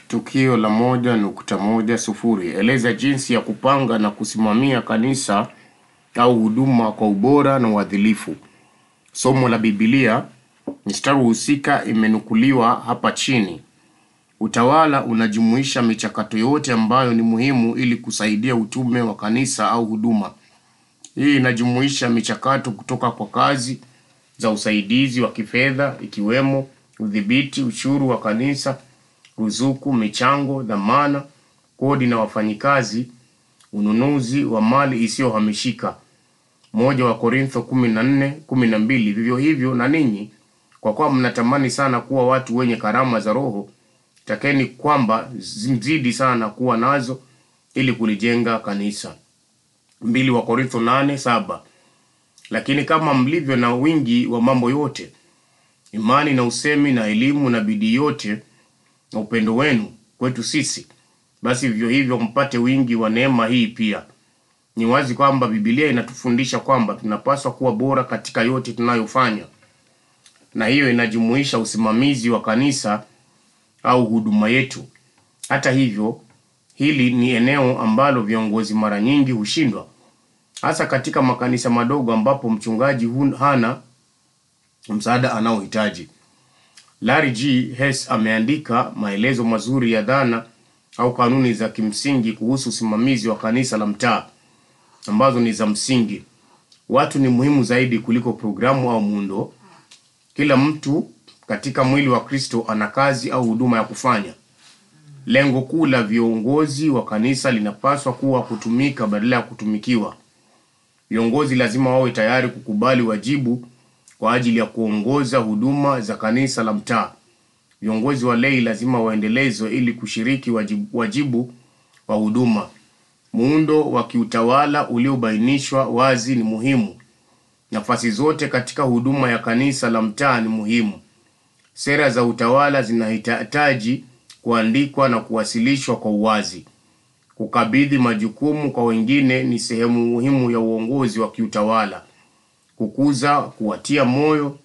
Tukio la moja nukta moja sufuri. Eleza jinsi ya kupanga na kusimamia kanisa au huduma kwa ubora na uadilifu. Somo la Biblia, mstari husika imenukuliwa hapa chini. Utawala unajumuisha michakato yote ambayo ni muhimu ili kusaidia utume wa kanisa au huduma. Hii inajumuisha michakato kutoka kwa kazi za usaidizi wa kifedha ikiwemo udhibiti ushuru wa kanisa, ruzuku, michango, dhamana, kodi na wafanyikazi, ununuzi wa mali isiyohamishika. Moja wa Korintho kumi na nne kumi na mbili. Vivyo hivyo na ninyi, kwa kuwa mnatamani sana kuwa watu wenye karama za Roho, takeni kwamba mzidi sana kuwa nazo ili kulijenga kanisa. Mbili wa Korintho nane saba. Lakini kama mlivyo na wingi wa mambo yote, imani na usemi na elimu na bidii yote na upendo wenu kwetu sisi, basi vivyo hivyo mpate wingi wa neema hii pia. Ni wazi kwamba Biblia inatufundisha kwamba tunapaswa kuwa bora katika yote tunayofanya, na hiyo inajumuisha usimamizi wa kanisa au huduma yetu. Hata hivyo, hili ni eneo ambalo viongozi mara nyingi hushindwa, hasa katika makanisa madogo ambapo mchungaji hun- hana msaada anaohitaji. Larry G. Hess ameandika maelezo mazuri ya dhana au kanuni za kimsingi kuhusu usimamizi wa kanisa la mtaa ambazo ni za msingi. Watu ni muhimu zaidi kuliko programu au muundo. Kila mtu katika mwili wa Kristo ana kazi au huduma ya kufanya. Lengo kuu la viongozi wa kanisa linapaswa kuwa kutumika badala ya kutumikiwa. Viongozi lazima wawe tayari kukubali wajibu kwa ajili ya kuongoza huduma za kanisa la mtaa. Viongozi wa lei lazima waendelezwe ili kushiriki wajibu, wajibu wa huduma. Muundo wa kiutawala uliobainishwa wazi ni muhimu. Nafasi zote katika huduma ya kanisa la mtaa ni muhimu. Sera za utawala zinahitaji kuandikwa na kuwasilishwa kwa uwazi. Kukabidhi majukumu kwa wengine ni sehemu muhimu ya uongozi wa kiutawala. Kukuza, kuwatia moyo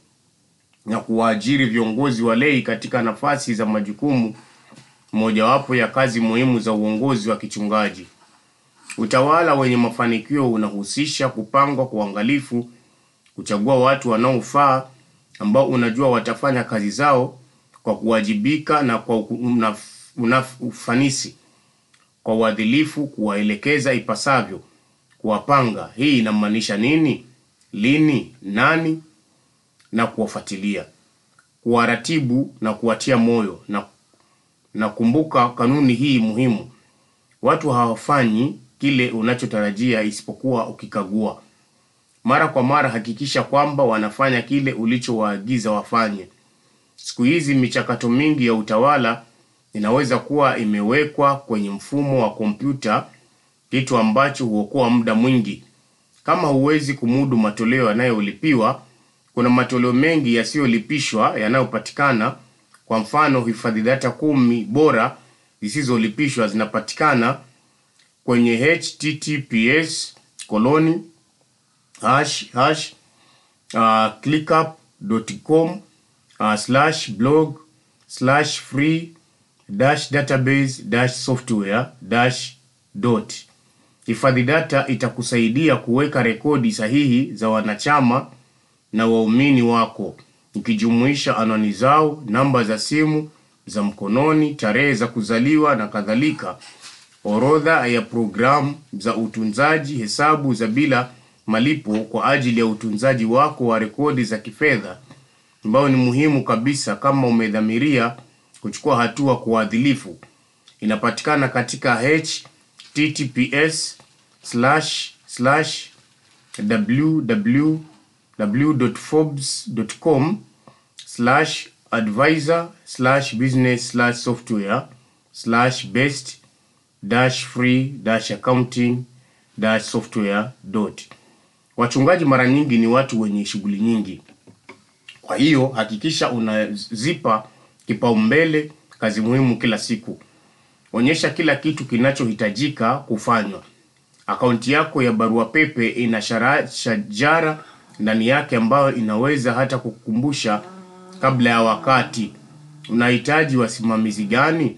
na kuwaajiri viongozi wa lei katika nafasi za majukumu, mojawapo ya kazi muhimu za uongozi wa kichungaji. Utawala wenye mafanikio unahusisha kupangwa kwa uangalifu, kuchagua watu wanaofaa ambao unajua watafanya kazi zao kwa kuwajibika na kwa unaf, unaf, ufanisi, kwa uadilifu, kuwaelekeza ipasavyo, kuwapanga. Hii inamaanisha nini, lini, nani, na kuwafuatilia, kuwaratibu na kuwatia moyo. Na, na kumbuka kanuni hii muhimu, watu hawafanyi kile unachotarajia isipokuwa ukikagua. Mara kwa mara hakikisha kwamba wanafanya kile ulichowaagiza wafanye. Siku hizi michakato mingi ya utawala inaweza kuwa imewekwa kwenye mfumo wa kompyuta, kitu ambacho huokoa muda mwingi. Kama huwezi kumudu matoleo yanayolipiwa, kuna matoleo mengi yasiyolipishwa yanayopatikana. Kwa mfano, hifadhi data kumi bora zisizolipishwa zinapatikana kwenye https koloni hash hash uh, clickup.com uh, slash blog slash free dash database dash software dash dot. Hifadhi data itakusaidia kuweka rekodi sahihi za wanachama na waumini wako, ikijumuisha anwani zao, namba za simu za mkononi, tarehe za kuzaliwa na kadhalika, orodha ya programu za utunzaji, hesabu za bila malipo kwa ajili ya utunzaji wako wa rekodi za kifedha ambayo ni muhimu kabisa kama umedhamiria kuchukua hatua kwa uadilifu. Inapatikana katika https slash slash www.forbes.com slash advisor slash business slash software slash best dash free dash accounting dash software dot. Wachungaji mara nyingi ni watu wenye shughuli nyingi, kwa hiyo hakikisha unazipa kipaumbele kazi muhimu kila siku. Onyesha kila kitu kinachohitajika kufanywa. Akaunti yako ya barua pepe ina shara- shajara ndani yake ambayo inaweza hata kukukumbusha kabla ya wakati. Unahitaji wasimamizi gani?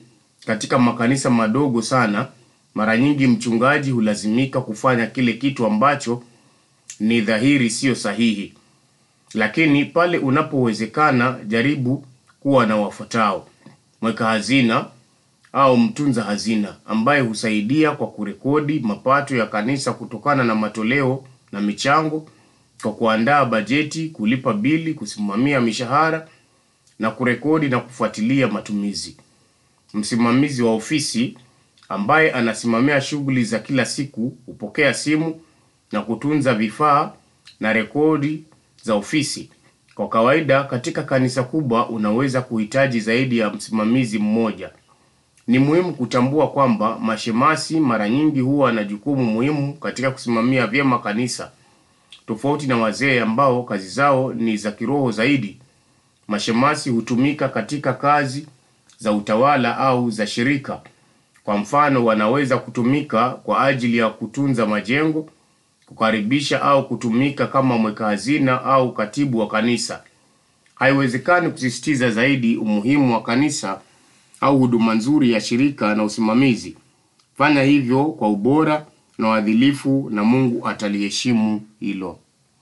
Katika makanisa madogo sana, mara nyingi mchungaji hulazimika kufanya kile kitu ambacho ni dhahiri sio sahihi. Lakini pale unapowezekana, jaribu kuwa na wafuatao: mweka hazina au mtunza hazina ambaye husaidia kwa kurekodi mapato ya kanisa kutokana na matoleo na michango, kwa kuandaa bajeti, kulipa bili, kusimamia mishahara na kurekodi na kufuatilia matumizi. Msimamizi wa ofisi ambaye anasimamia shughuli za kila siku hupokea simu na kutunza vifaa na rekodi za ofisi. Kwa kawaida, katika kanisa kubwa unaweza kuhitaji zaidi ya msimamizi mmoja. Ni muhimu kutambua kwamba mashemasi mara nyingi huwa na jukumu muhimu katika kusimamia vyema kanisa. Tofauti na wazee ambao kazi zao ni za kiroho zaidi, mashemasi hutumika katika kazi za utawala au za shirika. Kwa mfano, wanaweza kutumika kwa ajili ya kutunza majengo, kukaribisha au kutumika kama mweka hazina au katibu wa kanisa. Haiwezekani kusisitiza zaidi umuhimu wa kanisa au huduma nzuri ya shirika na usimamizi. Fanya hivyo kwa ubora na uadilifu na Mungu ataliheshimu hilo.